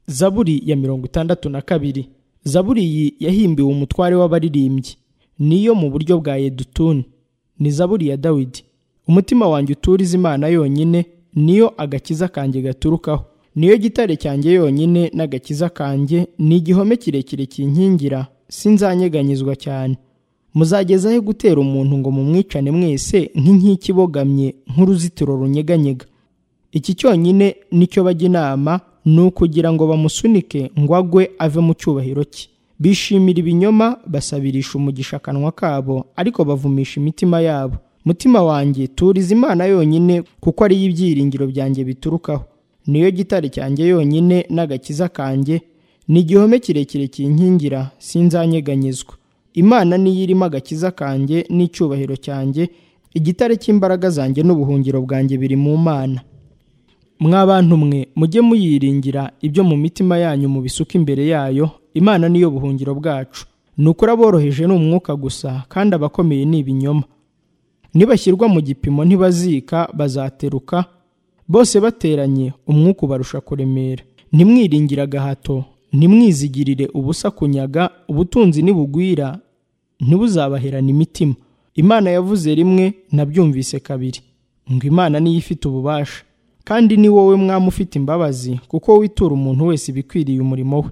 zaburi ya mirongo itandatu na kabiri zaburi iyi yahimbiwe umutware w'abaririmbyi niyo mu buryo bwa yedutuni ni zaburi ya dawidi umutima wanjye uturiza imana yonyine niyo agakiza kanjye gaturukaho niyo gitare cyanjye yonyine n'agakiza kanjye ni igihome kirekire kinkingira sinzanyeganyizwa cyane muzagezaho gutera umuntu ngo mumwicane mwese nk'inkike ibogamye nk'uruzitiro runyeganyega iki cyonyine nicyo bajya inama ni ukugira ngo bamusunike ngo agwe ave mu cyubahiro cye bishimira ibinyoma basabirisha umugisha akanwa kabo ariko bavumisha imitima yabo mutima wanjye turiza imana yonyine kuko ariyo ibyiringiro byanjye biturukaho niyo gitare cyanjye yonyine n'agakiza kanjye ni igihome kirekire kinkingira sinzanyeganyizwa imana niyo irimo agakiza kanjye n'icyubahiro cyanjye igitare cy'imbaraga zanjye n'ubuhungiro bwanjye biri mu mana mwabantu mwe mujye muyiringira ibyo mu mitima yanyu mubisuka imbere yayo imana niyo buhungiro bwacu ni ukuri aboroheje ni umwuka gusa kandi abakomeye ni ibinyoma nibashyirwa mu gipimo ntibazika bazateruka bose bateranye umwuka ubarusha kuremera ntimwiringire agahato ntimwizigirire ubusa kunyaga ubutunzi nibugwira ntibuzabaherana imitima imana yavuze rimwe nabyumvise kabiri ngo imana niyo ifite ububasha kandi ni wowe mwami ufite imbabazi kuko witura umuntu wese ibikwiriye umurimo we